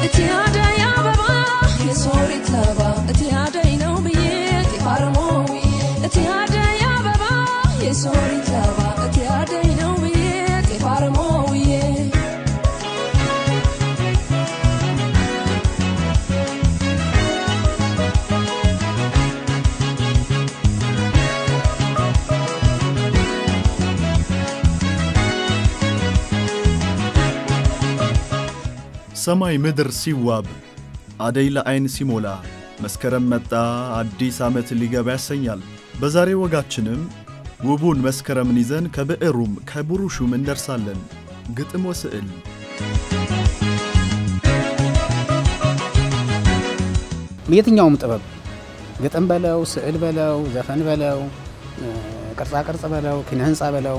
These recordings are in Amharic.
እቲ አደይ አበባ የሶሪት ለባ እቲ አደይ ነው ብዬ ጤፋርሞዊ እቲ አደይ አበባ የሶሪት ለባ እቲ አደይ ነው ብዬ ጤፋርሞውዬ ሰማይ ምድር ሲዋብ አደይ ለዐይን ሲሞላ መስከረም መጣ አዲስ ዓመት ሊገባ ያሰኛል። በዛሬ ወጋችንም ውቡን መስከረምን ይዘን ከብዕሩም ከብሩሹም እንደርሳለን። ግጥም ወስዕል የትኛውም ጥበብ ግጥም በለው ስዕል በለው ዘፈን በለው ቅርጻ ቅርጽ በለው ኪነ ህንፃ በለው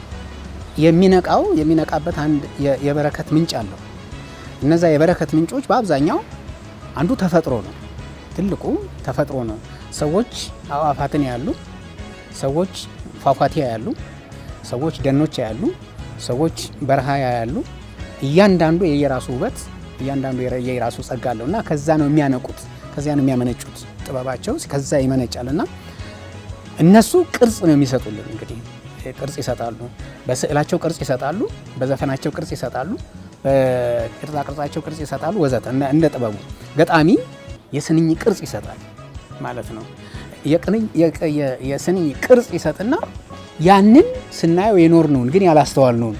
የሚነቃው የሚነቃበት አንድ የ- የበረከት ምንጭ አለው። እነዛ የበረከት ምንጮች በአብዛኛው አንዱ ተፈጥሮ ነው። ትልቁ ተፈጥሮ ነው። ሰዎች አዕዋፋትን ያሉ፣ ሰዎች ፏፏቴ ያሉ፣ ሰዎች ደኖች ያሉ፣ ሰዎች በረሃ ያሉ። እያንዳንዱ የየራሱ ውበት፣ እያንዳንዱ የረ- የየራሱ ጸጋ አለው እና ከዛ ነው የሚያነቁት፣ ከዚያ ነው የሚያመነጩት። ጥበባቸው ከዛ ይመነጫል እና እነሱ ቅርጽ ነው የሚሰጡልን። እንግዲህ ቅርጽ ይሰጣሉ፣ በስዕላቸው ቅርጽ ይሰጣሉ፣ በዘፈናቸው ቅርጽ ይሰጣሉ፣ በቅርጻ ቅርጻቸው ቅርጽ ይሰጣሉ ወዘተ። እንደ- እንደ ጥበቡ ገጣሚ የስንኝ ቅርጽ ይሰጣል ማለት ነው። የቅንኝ- የቅ- የ- የስንኝ ቅርጽ ይሰጥና ያንን ስናየው የኖርነውን ግን ያላስተዋልነውን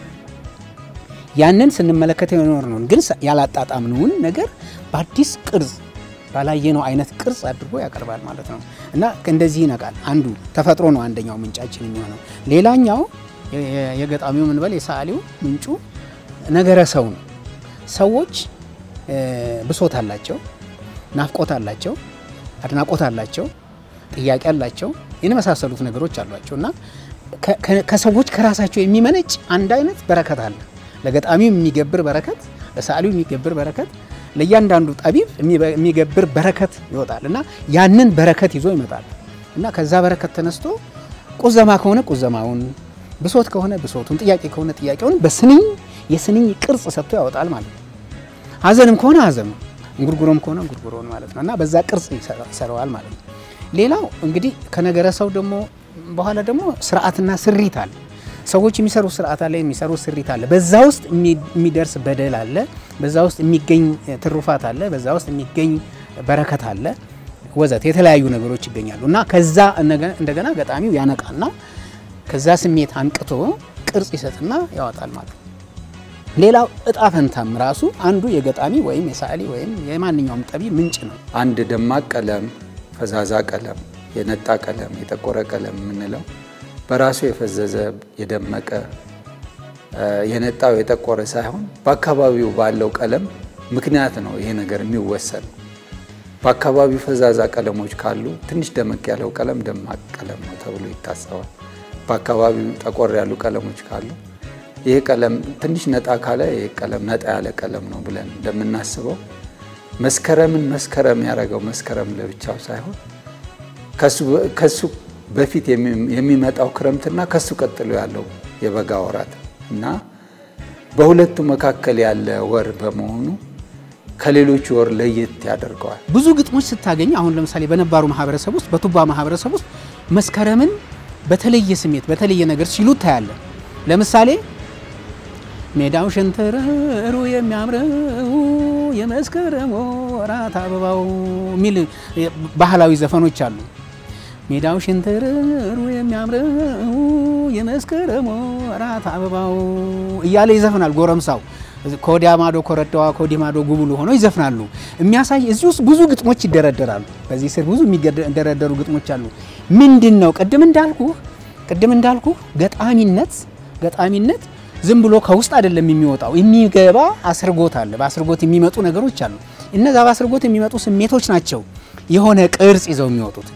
ያንን ስንመለከተው የኖርነውን ግን ያላጣጣምነውን ነገር በአዲስ ቅርጽ ባላየነው አይነት ቅርጽ አድርጎ ያቀርባል ማለት ነው እና እንደዚህ ይነቃል። አንዱ ተፈጥሮ ነው አንደኛው ምንጫችን የሚሆነው። ሌላኛው የ- የ- የገጣሚው ምንበል የሰዓሊው ምንጩ ነገረ ሰው ነው። ሰዎች እ፣ ብሶት አላቸው፣ ናፍቆት አላቸው፣ አድናቆት አላቸው፣ ጥያቄ አላቸው፣ የመሳሰሉት ነገሮች አሏቸው እና ከ- ከ- ከሰዎች ከራሳቸው የሚመነጭ አንድ አይነት በረከት አለ። ለገጣሚው የሚገብር በረከት፣ ለሰዓሊው የሚገብር በረከት፣ ለእያንዳንዱ ጠቢብ የሚበ- የሚገብር በረከት ይወጣል እና ያንን በረከት ይዞ ይመጣል እና ከዛ በረከት ተነስቶ ቁዘማ ከሆነ ቁዘማውን፣ ብሶት ከሆነ ብሶቱን፣ ጥያቄ ከሆነ ጥያቄውን በስንኝ የስንኝ ቅርጽ ሰጥቶ ያወጣል ማለት ነው። ሀዘንም ከሆነ ሀዘኑ፣ እንጉርጉሮም ከሆነ እንጉርጉሮን ማለት ነው እና በዛ ቅርጽ ይሰራ- ይሰራዋል ማለት ነው። ሌላው እንግዲህ ከነገረ ሰው ደግሞ በኋላ ደግሞ ስርዓትና ስሪት አለ። ሰዎች የሚሰሩ ስርዓት አለ፣ የሚሰሩ ስሪት አለ። በዛ ውስጥ የሚ- የሚደርስ በደል አለ፣ በዛ ውስጥ የሚገኝ ትሩፋት አለ፣ በዛ ውስጥ የሚገኝ በረከት አለ ወዘት የተለያዩ ነገሮች ይገኛሉ እና ከዛ እነገ- እንደገና ገጣሚው ያነቃና ከዛ ስሜት አንቅቶ ቅርጽ ይሰጥና ያወጣል ማለት ነው። ሌላው እጣ ፈንታም ራሱ አንዱ የገጣሚ ወይም የሰዓሊ ወይም የማንኛውም ጠቢ ምንጭ ነው። አንድ ደማቅ ቀለም፣ ፈዛዛ ቀለም፣ የነጣ ቀለም፣ የጠቆረ ቀለም የምንለው በራሱ የፈዘዘ የደመቀ እ፣ የነጣው የጠቆረ ሳይሆን በአካባቢው ባለው ቀለም ምክንያት ነው ይሄ ነገር የሚወሰነው። በአካባቢው ፈዛዛ ቀለሞች ካሉ ትንሽ ደመቅ ያለው ቀለም ደማቅ ቀለም ነው ተብሎ ይታሰባል። በአካባቢው ጠቆር ያሉ ቀለሞች ካሉ ይሄ ቀለም ትንሽ ነጣ ካለ ይሄ ቀለም ነጣ ያለ ቀለም ነው ብለን እንደምናስበው መስከረምን መስከረም ያደረገው መስከረም ለብቻው ሳይሆን ከሱ- ከሱ በፊት የሚ- የሚመጣው ክረምትና ከሱ ቀጥሎ ያለው የበጋ ወራት እና በሁለቱ መካከል ያለ ወር በመሆኑ ከሌሎች ወር ለየት ያደርገዋል። ብዙ ግጥሞች ስታገኝ አሁን ለምሳሌ በነባሩ ማህበረሰብ ውስጥ በቱባ ማህበረሰብ ውስጥ መስከረምን በተለየ ስሜት በተለየ ነገር ሲሉ ታያለ። ለምሳሌ ሜዳው ሸንተረሩ የሚያምረው የመስከረም ወራት አበባው የሚል ባህላዊ ዘፈኖች አሉ። ሜዳው ሸንተረሩ የሚያምረው የመስከረም ወራት አበባው እያለ ይዘፍናል ጎረምሳው። ከወዲያ ማዶ ኮረዳዋ ከወዲህ ማዶ ጉብሉ ሆነው ይዘፍናሉ። የሚያሳይ እዚህ ውስጥ ብዙ ግጥሞች ይደረደራሉ። በዚህ ስር ብዙ የሚደረደሩ ግጥሞች አሉ። ምንድን ነው ቅድም እንዳልኩ ቅድም እንዳልኩ ገጣሚነት ገጣሚነት ዝም ብሎ ከውስጥ አይደለም የሚወጣው፣ የሚገባ አስርጎት አለ። በአስርጎት የሚመጡ ነገሮች አሉ። እነዛ በአስርጎት የሚመጡ ስሜቶች ናቸው የሆነ ቅርጽ ይዘው የሚወጡት።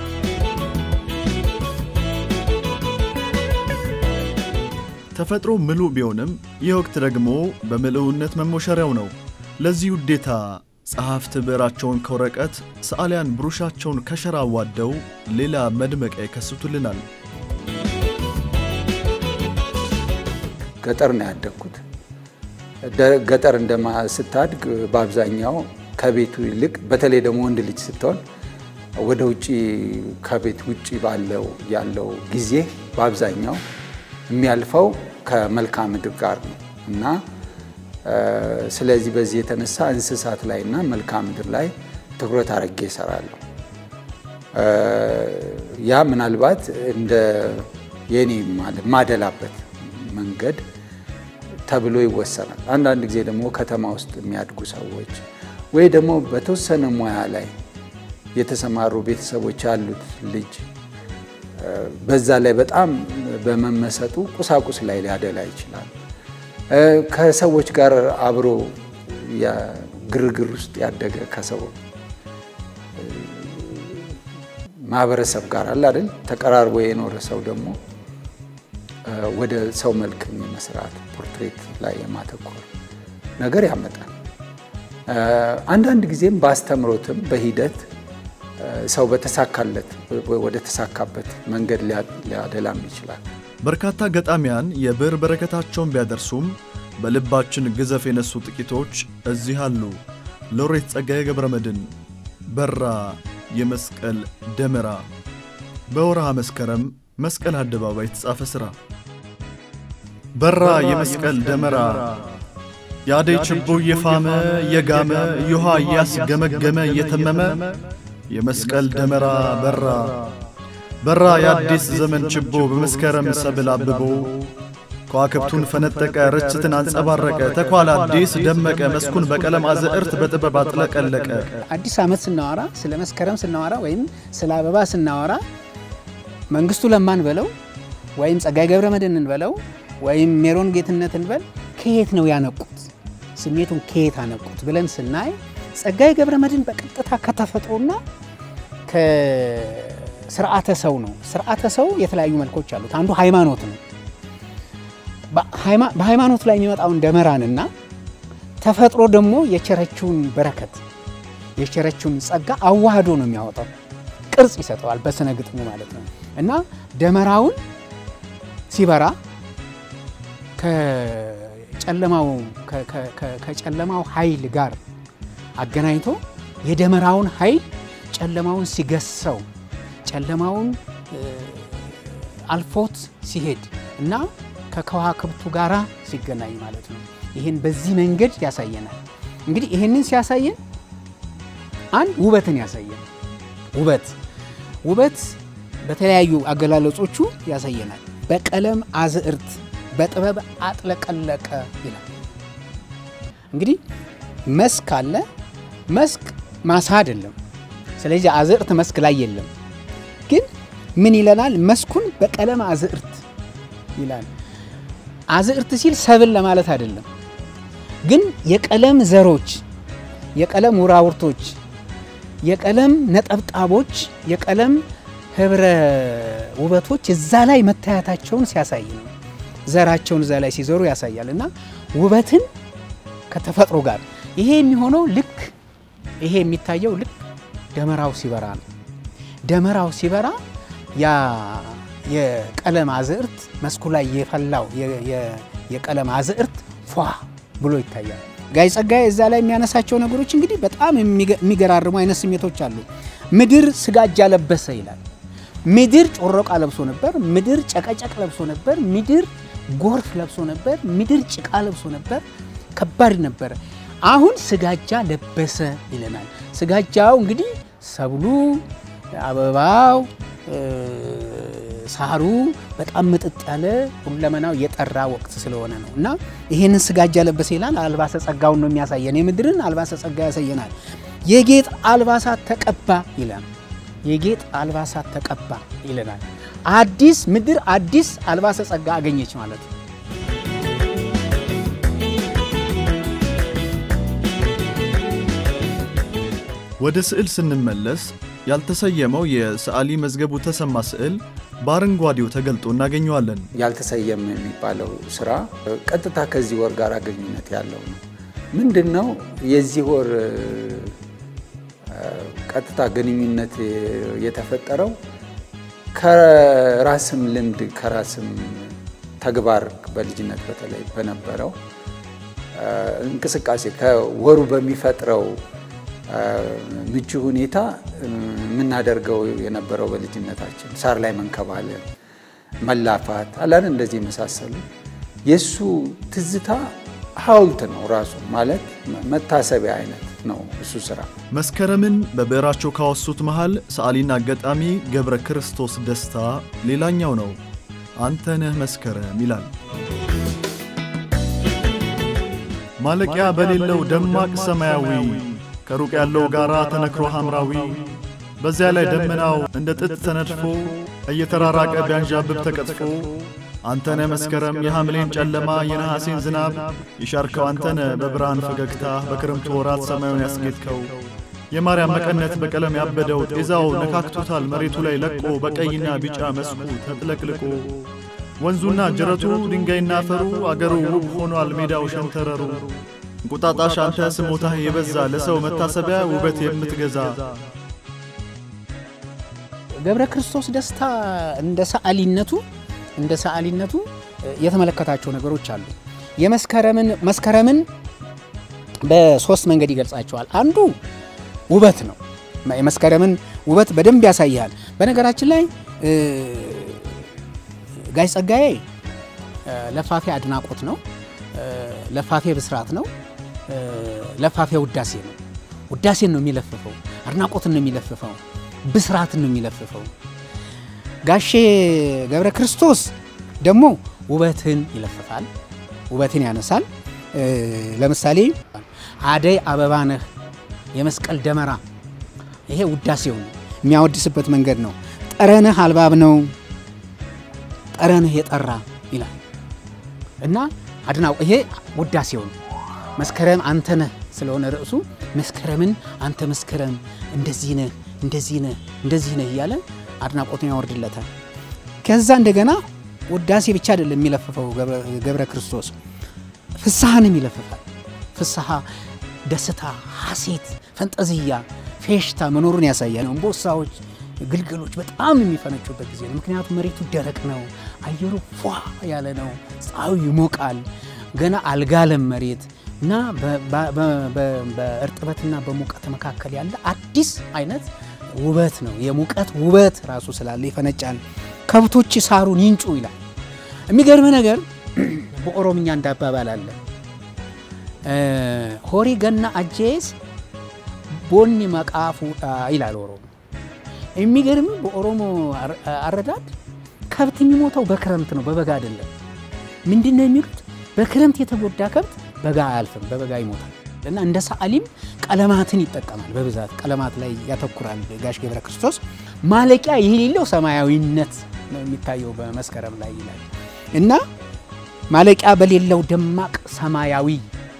ተፈጥሮ ምሉእ ቢሆንም ይህ ወቅት ደግሞ በምልኡነት መሞሸሪያው ነው። ለዚህ ውዴታ ጸሐፍት ብዕራቸውን ከወረቀት ሰዓሊያን ብሩሻቸውን ከሸራ አዋደው ሌላ መድመቂያ ይከስቱልናል። ገጠር ነው ያደግኩት። ደ- ገጠር እንደማ ስታድግ በአብዛኛው ከቤቱ ይልቅ በተለይ ደግሞ ወንድ ልጅ ስትሆን ወደ ውጭ ከቤት ውጭ ባለው ያለው ጊዜ በአብዛኛው የሚያልፈው ከመልክዓ ምድር ጋር ነው እና እ፣ ስለዚህ በዚህ የተነሳ እንስሳት ላይ እና መልክዓ ምድር ላይ ትኩረት አድርጌ እሰራለሁ። እ፣ ያ ምናልባት እንደ የኔ ማለ- ማደላበት መንገድ ተብሎ ይወሰናል። አንዳንድ ጊዜ ደግሞ ከተማ ውስጥ የሚያድጉ ሰዎች ወይ ደግሞ በተወሰነ ሙያ ላይ የተሰማሩ ቤተሰቦች ያሉት ልጅ እ፣ በዛ ላይ በጣም በመመሰጡ ቁሳቁስ ላይ ሊያደላ ይችላል። እ፣ ከሰዎች ጋር አብሮ ያ- ግርግር ውስጥ ያደገ ከሰው እ፣ ማህበረሰብ ጋር አለ አይደል ተቀራርቦ የኖረ ሰው ደግሞ እ፣ ወደ ሰው መልክ የመስራት ፖርትሬት ላይ የማተኮር ነገር ያመጣል። እ፣ አንዳንድ ጊዜም በአስተምሮትም በሂደት እ፣ ሰው በተሳካለት ወደ ተሳካበት መንገድ ሊያ- ሊያደላም ይችላል። በርካታ ገጣሚያን የብዕር በረከታቸውን ቢያደርሱም በልባችን ግዘፍ የነሱ ጥቂቶች እዚህ አሉ። ሎሬት ጸጋዬ ገብረመድኅን በራ የመስቀል ደመራ በወርሃ መስከረም መስቀል አደባባይ የተጻፈ ሥራ በራ የመስቀል ደመራ የአደይ ችቦ እየፋመ እየጋመ እዮሃ እያስገመገመ እየተመመ የመስቀል ደመራ በራ በራ የአዲስ ዘመን ችቦ በመስከረም ሰብል አብቦ ከዋክብቱን ፈነጠቀ ርችትን አንጸባረቀ ተኳል አዲስ ደመቀ መስኩን በቀለም አዝዕርት በጥበብ አጥለቀለቀ አዲስ ዓመት ስናወራ ስለ መስከረም ስናወራ ወይም ስለ አበባ ስናወራ መንግስቱ ለማን በለው ወይም ጸጋዬ ገብረ መድኅንን በለው ወይም ሜሮን ጌትነትን በል ከየት ነው ያነቁት? ስሜቱን ከየት አነቁት ብለን ስናይ ጸጋዬ ገብረ መድኅን በቀጥታ ከተፈጥሮና ከስርዓተ ሰው ነው። ስርዓተ ሰው የተለያዩ መልኮች አሉት። አንዱ ሃይማኖት ነው። በሃይማ- በሃይማኖት ላይ የሚመጣውን ደመራንና ተፈጥሮ ደግሞ የቸረችውን በረከት የቸረችውን ጸጋ አዋህዶ ነው የሚያወጣው። ቅርጽ ይሰጠዋል በስነ ግጥሙ ማለት ነው። እና ደመራውን ሲበራ ከጨለማው ከ- ከ- ከ- ከጨለማው ኃይል ጋር አገናኝቶ የደመራውን ኃይል ጨለማውን ሲገሰው ጨለማውን እ፣ አልፎት ሲሄድ እና ከከዋክብቱ ጋራ ሲገናኝ ማለት ነው። ይህን በዚህ መንገድ ያሳየናል። እንግዲህ ይህንን ሲያሳየን አንድ ውበትን ያሳየናል። ውበት ውበት በተለያዩ አገላለጾቹ ያሳየናል። በቀለም አዝዕርት በጥበብ አጥለቀለቀ ይላል። እንግዲህ መስክ አለ። መስክ ማሳ አይደለም። ስለዚህ አዝዕርት መስክ ላይ የለም። ግን ምን ይለናል? መስኩን በቀለም አዝዕርት ይላል። አዝዕርት ሲል ሰብል ለማለት አይደለም። ግን የቀለም ዘሮች፣ የቀለም ውራውርቶች፣ የቀለም ነጠብጣቦች፣ የቀለም ህብረ ውበቶች እዛ ላይ መታየታቸውን ሲያሳይ ነው። ዘራቸውን እዛ ላይ ሲዘሩ ያሳያል። እና ውበትን ከተፈጥሮ ጋር ይሄ የሚሆነው ልክ ይሄ የሚታየው ልክ ደመራው ሲበራ ነው። ደመራው ሲበራ ያ የቀለም አዝዕርት መስኩ ላይ የፈላው የ- የ- የቀለም አዝዕርት ፏ ብሎ ይታያል። ጋይ ጸጋዬ እዛ ላይ የሚያነሳቸው ነገሮች እንግዲህ በጣም የሚገ- የሚገራርሙ አይነት ስሜቶች አሉ። ምድር ስጋጃ ለበሰ ይላል። ምድር ጮሮቃ ለብሶ ነበር። ምድር ጨቀጨቅ ለብሶ ነበር። ምድር ጎርፍ ለብሶ ነበር። ምድር ጭቃ ለብሶ ነበር። ከባድ ነበረ። አሁን ስጋጃ ለበሰ ይለናል። ስጋጃው እንግዲህ ሰብሉ፣ አበባው፣ እ፣ ሳሩ በጣም ምጥጥ ያለ ሁለመናው የጠራ ወቅት ስለሆነ ነው እና ይሄንን ስጋጃ ለበሰ ይላል። አልባሰ ጸጋውን ነው የሚያሳየን። የምድርን አልባሰ ጸጋ ያሳየናል። የጌጥ አልባሳት ተቀባ ይላል። የጌጥ አልባሳት ተቀባ ይለናል። አዲስ ምድር አዲስ አልባሰ ጸጋ አገኘች ማለት ነው። ወደ ስዕል ስንመለስ ያልተሰየመው የሰዓሊ መዝገቡ ተሰማ ስዕል በአረንጓዴው ተገልጦ እናገኘዋለን። ያልተሰየመ የሚባለው ስራ ቀጥታ ከዚህ ወር ጋር ግንኙነት ያለው ነው። ምንድን ነው የዚህ ወር እ፣ ቀጥታ ግንኙነት የተፈጠረው ከራስም ልምድ ከራስም ተግባር በልጅነት በተለይ በነበረው እንቅስቃሴ ከወሩ በሚፈጥረው ምቹ ሁኔታ የምናደርገው የነበረው በልጅነታችን ሳር ላይ መንከባለል፣ መላፋት አላን እንደዚህ የመሳሰሉ የእሱ ትዝታ ሐውልት ነው ራሱ ማለት መታሰቢያ አይነት ነው እሱ ስራ። መስከረምን በብዕራቸው ካወሱት መሃል ሰዓሊና ገጣሚ ገብረ ክርስቶስ ደስታ ሌላኛው ነው። አንተ ነህ መስከረም ይላል። ማለቂያ በሌለው ደማቅ ሰማያዊ ከሩቅ ያለው ጋራ ተነክሮ ሐምራዊ በዚያ ላይ ደመናው እንደ ጥጥ ተነድፎ እየተራራቀ ቢያንዣብብ ተቀጥፎ አንተነ መስከረም የሐምሌን ጨለማ የነሐሴን ዝናብ የሻርከው አንተነ በብርሃን ፈገግታ በክረምቱ ወራት ሰማዩን ያስጌጥከው የማርያም መቀነት በቀለም ያበደው ጤዛው ነካክቶታል መሬቱ ላይ ለቆ በቀይና ቢጫ መስኩ ተጥለቅልቆ ወንዙና ጅረቱ ድንጋይና አፈሩ አገሩ ውብ ሆኗል ሜዳው ሸንተረሩ እንቁጣጣሽ አንተ ስሞታህ የበዛ ለሰው መታሰቢያ ውበት የምትገዛ ገብረ ክርስቶስ ደስታ እንደ ሰዓሊነቱ እንደ ሰዓሊነቱ የተመለከታቸው ነገሮች አሉ። የመስከረምን መስከረምን በሶስት መንገድ ይገልጻቸዋል። አንዱ ውበት ነው። የመስከረምን ውበት በደንብ ያሳያል። በነገራችን ላይ ጋሽ ጸጋዬ ለፋፌ አድናቆት ነው፣ ለፋፌ ብስራት ነው፣ ለፋፌ ውዳሴ ነው። ውዳሴን ነው የሚለፍፈው፣ አድናቆትን ነው የሚለፍፈው፣ ብስራትን ነው የሚለፍፈው። ጋሼ ገብረ ክርስቶስ ደግሞ ውበትን ይለፍፋል፣ ውበትን ያነሳል። ለምሳሌ አደይ አበባ ነህ፣ የመስቀል ደመራ፣ ይሄ ውዳሴው ነው የሚያወድስበት መንገድ ነው። ጠረንህ አልባብ ነው፣ ጠረንህ የጠራ ይላል እና አድናው ይሄ ውዳሴው ነው። መስከረም አንተ ነህ ስለሆነ ርዕሱ መስከረምን አንተ መስከረም እንደዚህ ነህ እንደዚህ ነህ እንደዚህ ነህ እያለ አድናቆቱን ያወርድለታል። ከዛ እንደገና ውዳሴ ብቻ አይደለም የሚለፍፈው ገብረ ክርስቶስ ፍስሐንም ይለፍፋል። ፍስሐ፣ ደስታ፣ ሐሴት፣ ፈንጠዝያ፣ ፌሽታ መኖሩን ያሳያል። እምቦሳዎች፣ ግልገሎች በጣም የሚፈነጩበት ጊዜ ነው። ምክንያቱም መሬቱ ደረቅ ነው፣ አየሩ ፏ ያለ ነው፣ ፀሐዩ ይሞቃል፣ ገና አልጋለም መሬት እና በእርጥበትና በሙቀት መካከል ያለ አዲስ አይነት ውበት ነው። የሙቀት ውበት ራሱ ስላለ ይፈነጫል። ከብቶች ሳሩን ይንጩ ይላል። የሚገርም ነገር በኦሮምኛ እንዳባባል አለ ሆሪ ገና አጄስ ቦኒ መቃፉ ይላል ኦሮሞ። የሚገርም በኦሮሞ አረዳድ ከብት የሚሞተው በክረምት ነው፣ በበጋ አይደለም። ምንድን ነው የሚሉት? በክረምት የተጎዳ ከብት በጋ አያልፍም፣ በበጋ ይሞታል። እና እንደ ሰዓሊም ቀለማትን ይጠቀማል። በብዛት ቀለማት ላይ ያተኩራል ጋሽ ገብረ ክርስቶስ። ማለቂያ የሌለው ሰማያዊነት ነው የሚታየው በመስከረም ላይ ይላል እና ማለቂያ በሌለው ደማቅ ሰማያዊ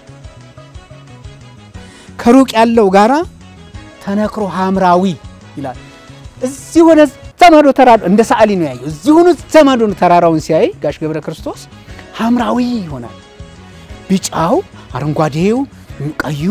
ከሩቅ ያለው ጋራ ተነክሮ ሐምራዊ ይላል። እዚህ ሆነ ዘመዶ ተራራ እንደ ሰዓሊ ነው ያየው። እዚህ ሆነ ዘመዶ ተራራውን ሲያይ ጋሽ ገብረ ክርስቶስ ሐምራዊ ይሆናል። ቢጫው፣ አረንጓዴው፣ ቀዩ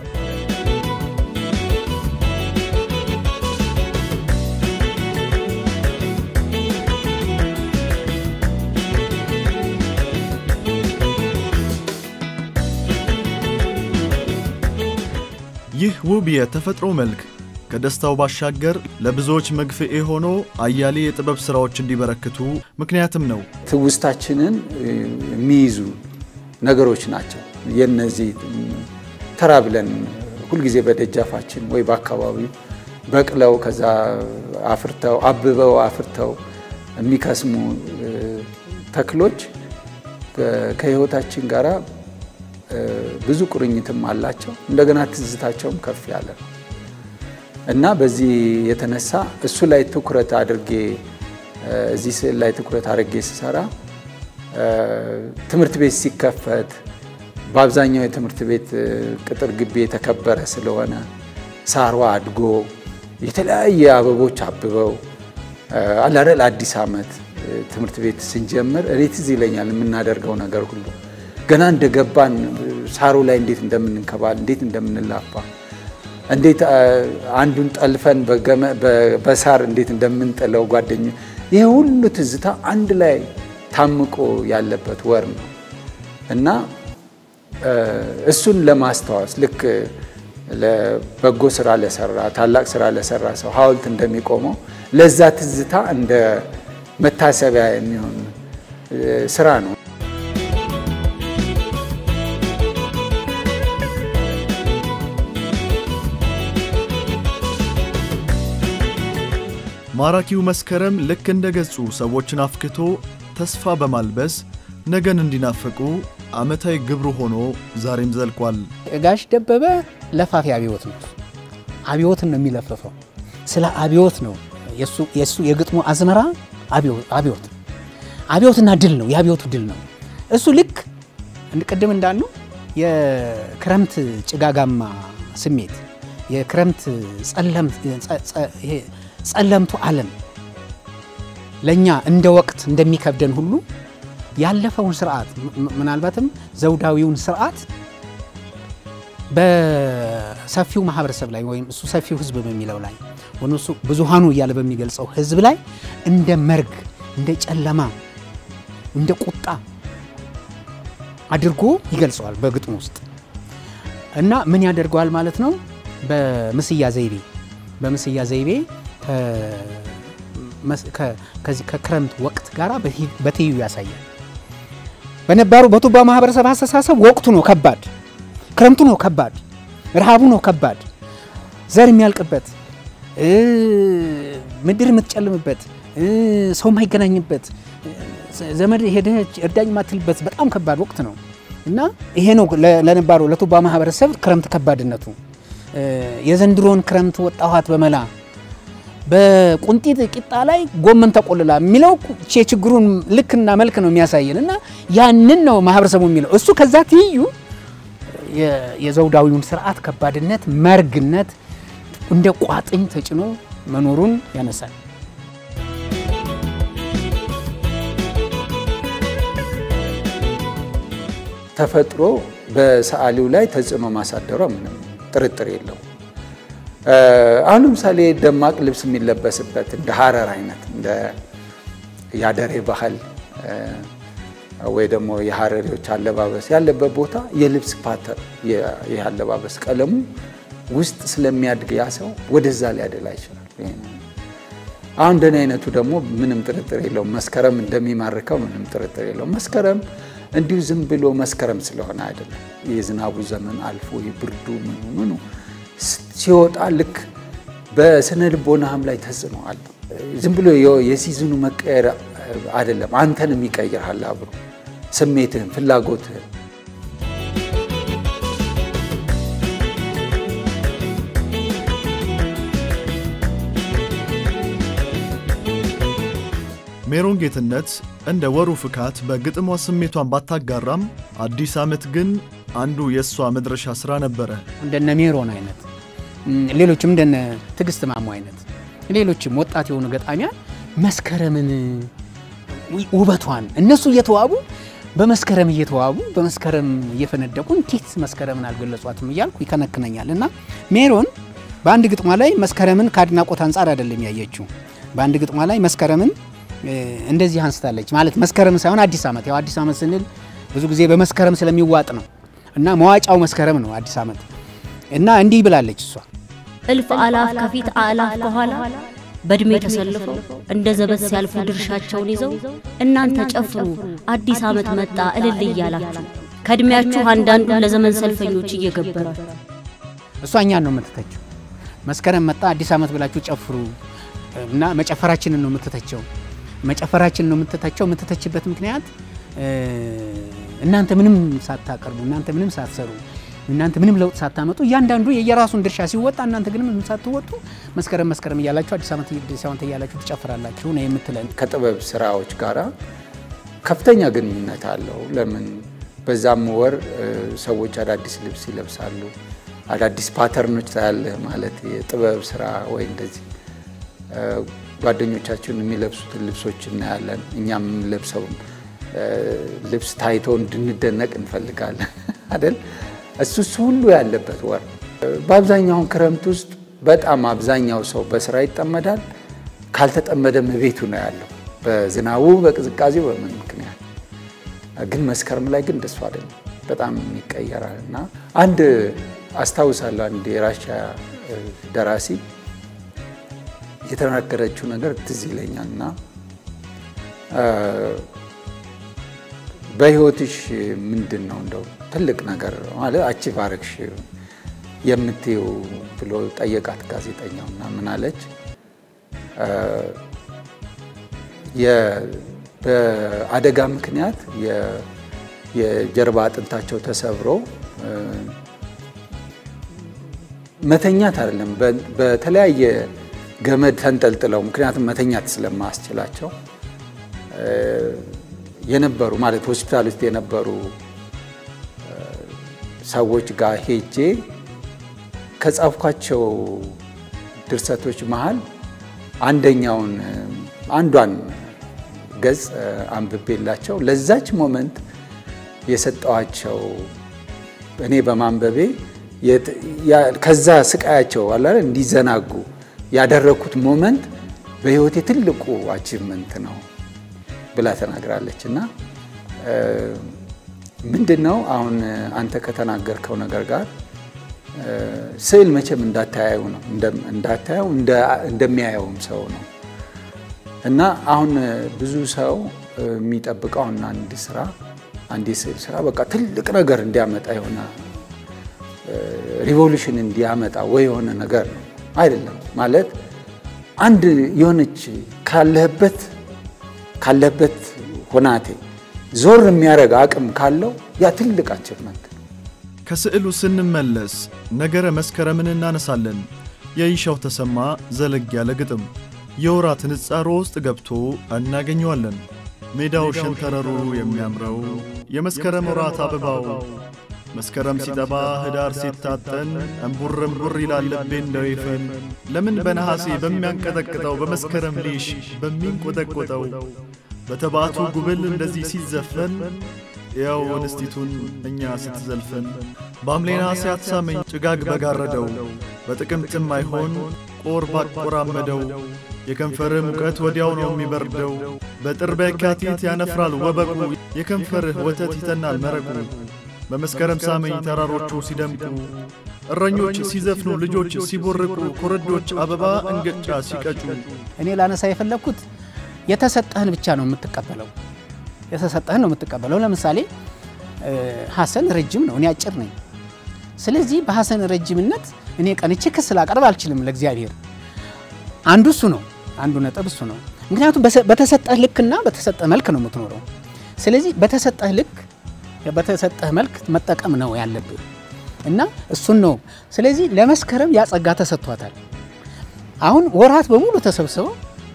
ይህ ውብ የተፈጥሮ መልክ ከደስታው ባሻገር ለብዙዎች መግፍኤ ሆኖ አያሌ የጥበብ ሥራዎች እንዲበረክቱ ምክንያትም ነው። ትውስታችንን የሚይዙ ነገሮች ናቸው። የነዚህ ተራ ብለን ሁልጊዜ በደጃፋችን ወይ በአካባቢው በቅለው ከዛ አፍርተው አብበው አፍርተው የሚከስሙ ተክሎች ከሕይወታችን ጋር ብዙ ቁርኝትም አላቸው። እንደገና ትዝታቸውም ከፍ ያለ ነው እና በዚህ የተነሳ እሱ ላይ ትኩረት አድርጌ እዚህ ስዕል ላይ ትኩረት አድርጌ ስሰራ ትምህርት ቤት ሲከፈት በአብዛኛው የትምህርት ቤት ቅጥር ግቢ የተከበረ ስለሆነ ሳሯ አድጎ የተለያየ አበቦች አብበው አላደል አዲስ ዓመት ትምህርት ቤት ስንጀምር እኔ ትዝ ይለኛል የምናደርገው ነገር ሁሉ ገና እንደገባን ሳሩ ላይ እንዴት እንደምንንከባል እንዴት እንደምንላፋ እንዴት አንዱን ጠልፈን በሳር እንዴት እንደምንጥለው ጓደኛ ይህ ሁሉ ትዝታ አንድ ላይ ታምቆ ያለበት ወር ነው እና እሱን ለማስታወስ ልክ ለበጎ ስራ ለሰራ ታላቅ ስራ ለሰራ ሰው ሐውልት እንደሚቆመው ለዛ ትዝታ እንደ መታሰቢያ የሚሆን ስራ ነው። ማራኪው መስከረም ልክ እንደ ገጹ ሰዎችን አፍክቶ ተስፋ በማልበስ ነገን እንዲናፍቁ ዓመታዊ ግብሩ ሆኖ ዛሬም ዘልቋል። ጋሽ ደበበ ለፋፊ አብዮት ነው። አብዮትን ነው የሚለፍፈው። ስለ አብዮት ነው የእሱ የግጥሙ አዝመራ አብዮት አብዮትና ድል ነው። የአብዮቱ ድል ነው። እሱ ልክ ቅድም እንዳሉ የክረምት ጭጋጋማ ስሜት የክረምት ጸለምቱ ዓለም ለእኛ እንደ ወቅት እንደሚከብደን ሁሉ ያለፈውን ስርዓት ምናልባትም ዘውዳዊውን ስርዓት በሰፊው ማህበረሰብ ላይ ወይም እሱ ሰፊው ህዝብ በሚለው ላይ ወይም እሱ ብዙሃኑ እያለ በሚገልጸው ህዝብ ላይ እንደ መርግ፣ እንደ ጨለማ፣ እንደ ቁጣ አድርጎ ይገልጸዋል በግጥሙ ውስጥ እና ምን ያደርገዋል ማለት ነው። በምስያ ዘይቤ በምስያ ዘይቤ ከዚህ ከክረምት ወቅት ጋር በትይዩ ያሳያል። በነባሩ በቱባ ማህበረሰብ አስተሳሰብ ወቅቱ ነው ከባድ፣ ክረምቱ ነው ከባድ፣ ረሃቡ ነው ከባድ፣ ዘር የሚያልቅበት፣ ምድር የምትጨልምበት፣ ሰው የማይገናኝበት፣ ዘመድ ሄደች እርዳኝ ማትልበት በጣም ከባድ ወቅት ነው እና ይሄ ነው ለነባሩ ለቱባ ማህበረሰብ ክረምት ከባድነቱ። የዘንድሮን ክረምት ወጣኋት በመላ በቁንጢት ቂጣ ላይ ጎመን ተቆልላ የሚለው የችግሩን ልክና መልክ ነው የሚያሳየን እና ያንን ነው ማህበረሰቡ የሚለው እሱ ከዛ ትይዩ የዘውዳዊውን ስርዓት ከባድነት፣ መርግነት እንደ ቋጥኝ ተጭኖ መኖሩን ያነሳል። ተፈጥሮ በሰዓሊው ላይ ተጽዕኖ ማሳደሯ ምንም ጥርጥር የለው። አሁን ለምሳሌ ደማቅ ልብስ የሚለበስበት እንደ ሀረር አይነት እንደ የአደሬ ባህል ወይ ደግሞ የሀረሪዎች አለባበስ ያለበት ቦታ የልብስ ፓተር ይህ አለባበስ ቀለሙ ውስጥ ስለሚያድግ ያ ሰው ወደዛ ሊያደላ ይችላል። አሁን እንደኔ አይነቱ ደግሞ ምንም ጥርጥር የለውም መስከረም እንደሚማርከው ምንም ጥርጥር የለውም። መስከረም እንዲሁ ዝም ብሎ መስከረም ስለሆነ አይደለም። የዝናቡ ዘመን አልፎ የብርዱ ምኑ ምኑ ሲወጣ ልክ በስነ ልቦናህም ላይ ተጽዕኖ አለ። ዝም ብሎ የሲዝኑ መቀየር አይደለም፣ አንተንም ይቀይርሃል አብሮ ስሜትህን፣ ፍላጎትህን ሜሮን ጌትነት እንደ ወሩ ፍካት በግጥሟ ስሜቷን ባታጋራም አዲስ ዓመት ግን አንዱ የእሷ መድረሻ ሥራ ነበረ። እንደነ ሜሮን አይነት ሌሎችም እንደነ ትዕግስት ማሞ አይነት ሌሎችም ወጣት የሆኑ ገጣሚያን መስከረምን ውበቷን እነሱ እየተዋቡ በመስከረም እየተዋቡ በመስከረም እየፈነደቁ እንዴት መስከረምን አልገለጿትም እያልኩ ይከነክነኛል። እና ሜሮን በአንድ ግጥሟ ላይ መስከረምን ከአድናቆት አንጻር አይደለም ያየችው። በአንድ ግጥሟ ላይ መስከረምን እንደዚህ አንስታለች። ማለት መስከረም ሳይሆን አዲስ ዓመት። ያው አዲስ ዓመት ስንል ብዙ ጊዜ በመስከረም ስለሚዋጥ ነው እና መዋጫው መስከረም ነው አዲስ ዓመት እና እንዲህ ብላለች እሷ እልፍ አላፍ ከፊት አላፍ ከኋላ በእድሜ ተሰልፈው እንደ ዘበት ሲያልፉ ድርሻቸውን ይዘው እናንተ ጨፍሩ አዲስ ዓመት መጣ እልል እያላችሁ ከእድሜያችሁ አንዳንዱን ለዘመን ሰልፈኞች እየገበራችሁ እሷ እኛን ነው የምትተቸው። መስከረም መጣ አዲስ ዓመት ብላችሁ ጨፍሩ እና መጨፈራችንን ነው የምትተቸው። መጨፈራችንን ነው የምትተቸው። የምትተችበት ምክንያት እናንተ ምንም ሳታቀርቡ እናንተ ምንም ሳትሰሩ እናንተ ምንም ለውጥ ሳታመጡ እያንዳንዱ የየራሱን ድርሻ ሲወጣ እናንተ ግን ምንም ሳትወጡ መስከረም መስከረም እያላችሁ አዲስ ዓመት አዲስ ዓመት እያላችሁ ትጨፍራላችሁ ነው የምትለን። ከጥበብ ስራዎች ጋራ ከፍተኛ ግንኙነት አለው። ለምን በዛም ወር ሰዎች አዳዲስ ልብስ ይለብሳሉ። አዳዲስ ፓተርኖች ታያለህ። ማለት የጥበብ ስራ ወይ እንደዚህ ጓደኞቻችን የሚለብሱትን ልብሶች እናያለን። እኛም የምንለብሰው ልብስ ታይቶ እንድንደነቅ እንፈልጋለን አይደል? እሱ እሱ ሁሉ ያለበት ወር በአብዛኛውን ክረምት ውስጥ በጣም አብዛኛው ሰው በስራ ይጠመዳል። ካልተጠመደም ቤቱ ነው ያለው በዝናቡ በቅዝቃዜው በምን ምክንያት ግን መስከረም ላይ ግን እንደሱ አይደለም። በጣም ይቀየራል እና አንድ አስታውሳለሁ አንድ የራሻ ደራሲ የተናገረችው ነገር ትዝ ይለኛል እና በህይወትሽ ምንድን ነው እንደው ትልቅ ነገር ማለት አቺቭ አረግሽ የምትይው ብሎ ጠየቃት ጋዜጠኛው እና ምን አለች በአደጋ ምክንያት የጀርባ አጥንታቸው ተሰብሮ መተኛት አይደለም በተለያየ ገመድ ተንጠልጥለው ምክንያቱም መተኛት ስለማያስችላቸው የነበሩ ማለት ሆስፒታል ውስጥ የነበሩ ሰዎች ጋር ሄጄ ከጻፍኳቸው ድርሰቶች መሀል አንደኛውን አንዷን ገጽ አንብቤላቸው ለዛች ሞመንት የሰጠዋቸው እኔ በማንበቤ ከዛ ስቃያቸው አለ እንዲዘናጉ ያደረግኩት ሞመንት በህይወቴ ትልቁ አቺቭመንት ነው ብላ ተናግራለች። እና ምንድን ነው አሁን አንተ ከተናገርከው ነገር ጋር ስዕል መቼም እንዳታያዩ ነው እንዳታየው እንደሚያየውም ሰው ነው እና አሁን ብዙ ሰው የሚጠብቀው አሁን አንድ ስራ አንድ የስዕል ስራ በቃ ትልቅ ነገር እንዲያመጣ የሆነ ሪቮሉሽን እንዲያመጣ ወይ የሆነ ነገር ነው አይደለም። ማለት አንድ የሆነች ካለህበት ካለህበት ሁናቴ ዞር የሚያደርግ አቅም ካለው ያ ትልቅ አቺቭመንት ነው። ከስዕሉ ስንመለስ ነገረ መስከረምን እናነሳለን። የይሻው ተሰማ ዘለግ ያለ ግጥም የወራት ንጻሮ ውስጥ ገብቶ እናገኘዋለን። ሜዳው ሸንተረሩ የሚያምረው የመስከረም ወራት አበባው መስከረም ሲጠባ ህዳር ሲታጠን እምቡር እምቡር ይላል ልቤ እንደ ወይፈን ለምን በነሐሴ በሚያንቀጠቅጠው በመስከረም ሊሽ በሚንቆጠቆጠው በተባቱ ጉብል እንደዚህ ሲዘፈን ያው እንስቲቱን እኛ ስትዘልፈን በሐምሌ ነሐሴ አትሳመኝ ጭጋግ በጋረደው በጥቅምትም አይሆን ቆር ባቆራመደው የከንፈርህ ሙቀት ወዲያው ነው የሚበርደው በጥር በየካቲት ያነፍራል ወበቁ የከንፈርህ ወተት ይተናል መረቁ በመስከረም ሳመኝ ተራሮቹ ሲደምቁ እረኞች ሲዘፍኑ ልጆች ሲቦርቁ ኮረዶች አበባ እንገጫ ሲቀጩ እኔ ላነሳ የፈለግኩት የተሰጠህን ብቻ ነው የምትቀበለው። የተሰጠህን ነው የምትቀበለው። ለምሳሌ ሀሰን ረጅም ነው፣ እኔ አጭር ነኝ። ስለዚህ በሀሰን ረጅምነት እኔ ቀንቼ ክስ ላቀርብ አልችልም ለእግዚአብሔር። አንዱ እሱ ነው፣ አንዱ ነጥብ እሱ ነው። ምክንያቱም በተሰጠህ ልክና በተሰጠህ መልክ ነው የምትኖረው። ስለዚህ በተሰጠህ ልክ በተሰጠህ መልክ መጠቀም ነው ያለብህ እና እሱን ነው። ስለዚህ ለመስከረም ያጸጋ ተሰጥቷታል። አሁን ወራት በሙሉ ተሰብስበው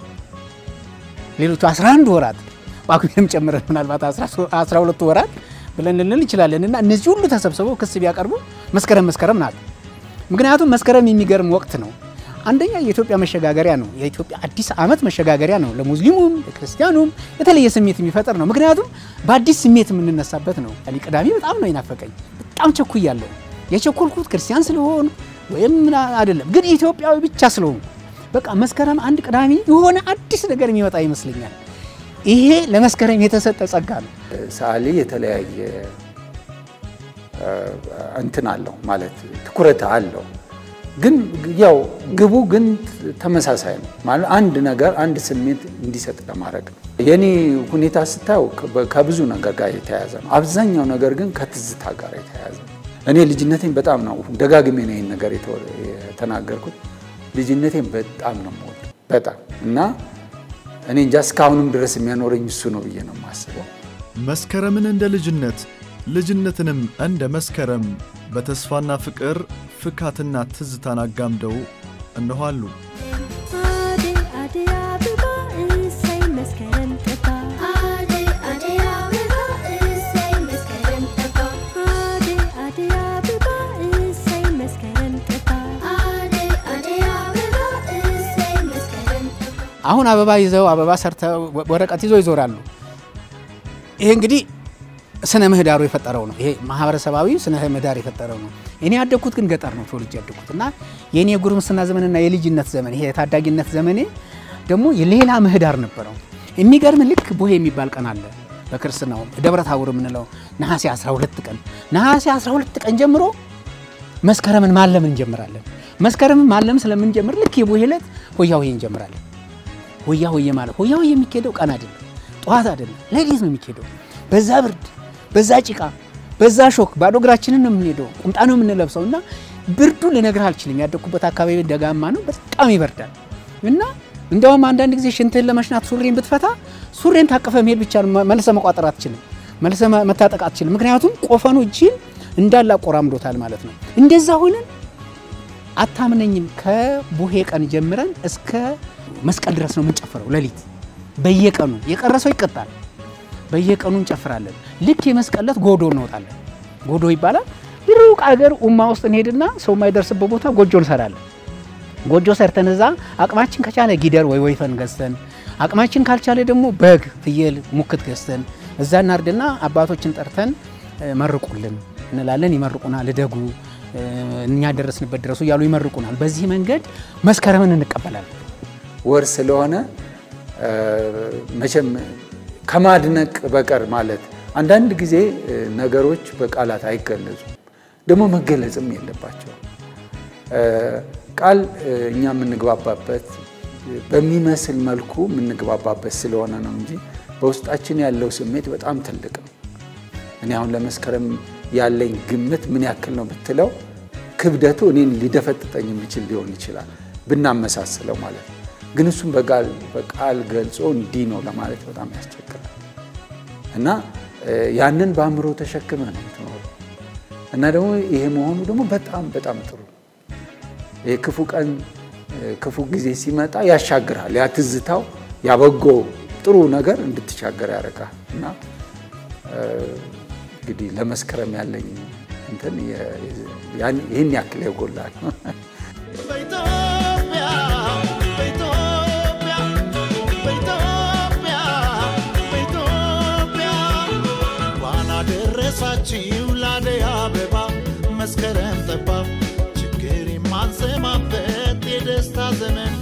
ሌሎቹ 11 ወራት ጳጉሜንም ጨምረን ምናልባት 12 ወራት ብለን ልንል እንችላለን እና እነዚህ ሁሉ ተሰብስበው ክስ ቢያቀርቡ መስከረም መስከረም ናት። ምክንያቱም መስከረም የሚገርም ወቅት ነው። አንደኛ የኢትዮጵያ መሸጋገሪያ ነው። የኢትዮጵያ አዲስ ዓመት መሸጋገሪያ ነው። ለሙስሊሙም ለክርስቲያኑም የተለየ ስሜት የሚፈጥር ነው። ምክንያቱም በአዲስ ስሜት የምንነሳበት ነው። እኔ ቅዳሜ በጣም ነው ይናፈቀኝ። በጣም ቸኩያለሁ። የቸኮልኩት ክርስቲያን ስለሆኑ ወይም አይደለም፣ ግን ኢትዮጵያዊ ብቻ ስለሆኑ በቃ መስከረም አንድ ቅዳሜ የሆነ አዲስ ነገር የሚመጣ ይመስለኛል። ይሄ ለመስከረም የተሰጠ ጸጋ ነው። ሰዓሊ የተለያየ እንትን አለው ማለት ትኩረት አለው ግን ያው ግቡ ግን ተመሳሳይ ነው ማለት አንድ ነገር አንድ ስሜት እንዲሰጥ ለማድረግ ነው። የኔ ሁኔታ ስታየው ከብዙ ነገር ጋር የተያያዘ ነው። አብዛኛው ነገር ግን ከትዝታ ጋር የተያያዘ ነው። እኔ ልጅነቴን በጣም ነው ደጋግሜ ነው ይህን ነገር የተናገርኩት። ልጅነቴን በጣም ነው የምወደው በጣም እና እኔ እንጃ እስካሁንም ድረስ የሚያኖረኝ እሱ ነው ብዬ ነው የማስበው። መስከረምን እንደ ልጅነት ልጅነትንም እንደ መስከረም በተስፋና ፍቅር ፍካትና ትዝታን አጋምደው እነኋሉ። አሁን አበባ ይዘው አበባ ሰርተው ወረቀት ይዘው ይዞራሉ። ይሄ እንግዲህ ስነ ምህዳሩ የፈጠረው ነው። ይሄ ማህበረሰባዊ ስነ ምህዳር የፈጠረው ነው። እኔ ያደግኩት ግን ገጠር ነው ተወልጄ ያደግኩት እና የእኔ የጉርምስና ዘመንና የልጅነት ዘመን ይሄ የታዳጊነት ዘመኔ ደግሞ የሌላ ምህዳር ነበረው። የሚገርም ልክ ቦሄ የሚባል ቀን አለ። በክርስትናው ደብረ ታቦር የምንለው ነሐሴ 12 ቀን ነሐሴ 12 ቀን ጀምሮ መስከረምን ማለም እንጀምራለን። መስከረምን ማለም ስለምንጀምር ልክ የቡሄ ዕለት ሆያ ሆዬ እንጀምራለን። ሆያ ሆዬ ማለት ሆያ ሆዬ የሚካሄደው ቀን አይደለም፣ ጠዋት አይደለም፣ ሌሊት ነው የሚካሄደው። በዛ ብርድ፣ በዛ ጭቃ፣ በዛ ሾክ ባዶ እግራችንን ነው የምንሄደው። ቁምጣ ነው የምንለብሰው እና ብርዱ ልነግርህ አልችልም። ያደግኩበት አካባቢ ደጋማ ነው፣ በጣም ይበርዳል እና እንዲያውም አንዳንድ ጊዜ ሽንትህን ለመሽናት ሱሪን ብትፈታ ሱሪን ታቀፈ መሄድ ብቻ ነው። መልሰ መቋጠር አትችልም፣ መልሰ መታጠቅ አትችልም። ምክንያቱም ቆፈኑ እጅን እንዳለ አቆራምዶታል ማለት ነው። እንደዛ ሆነን አታምነኝም። ከቡሄ ቀን ጀምረን እስከ መስቀል ድረስ ነው የምንጨፍረው። ሌሊት በየቀኑ የቀረሰው ይቀጣል። በየቀኑ እንጨፍራለን። ልክ የመስቀል ዕለት ጎዶ እንወጣለን። ጎዶ ይባላል። ሩቅ አገር ኡማ ውስጥ እንሄድና ሰው የማይደርስበት ቦታ ጎጆ እንሰራለን። ጎጆ ሰርተን እዛ አቅማችን ከቻለ ጊደር ወይ ወይፈን ገዝተን አቅማችን ካልቻለ ደግሞ በግ፣ ፍየል፣ ሙክት ገዝተን እዛ እናርድና አባቶችን ጠርተን መርቁልን እንላለን። ይመርቁናል። እደጉ እኛ ደረስንበት ድረሱ እያሉ ይመርቁናል። በዚህ መንገድ መስከረምን እንቀበላለን። ወር ስለሆነ መቼም ከማድነቅ በቀር ማለት አንዳንድ ጊዜ ነገሮች በቃላት አይገለጹም፣ ደግሞ መገለጽም የለባቸው። ቃል እኛ የምንግባባበት በሚመስል መልኩ የምንግባባበት ስለሆነ ነው እንጂ በውስጣችን ያለው ስሜት በጣም ትልቅ ነው። እኔ አሁን ለመስከረም ያለኝ ግምት ምን ያክል ነው ብትለው ክብደቱ እኔን ሊደፈጥጠኝ የሚችል ሊሆን ይችላል ብናመሳስለው ማለት ነው። ግን እሱም በቃል ገልጾ እንዲህ ነው ለማለት በጣም ያስቸግራል እና ያንን በአእምሮ ተሸክመ ነው የምትኖረው እና ደግሞ ይሄ መሆኑ ደግሞ በጣም በጣም ጥሩ ይሄ ክፉ ቀን ክፉ ጊዜ ሲመጣ ያሻግራል። ያ ትዝታው ያበጎ ጥሩ ነገር እንድትሻገር ያደርጋል እና እንግዲህ ለመስከረም ያለኝ እንትን ይህን ያክል ያጎላል። ደረሳችሁ ላደይ አበባ መስከረም ጠባ ችግር የማንሰማበት የደስታ ዘመን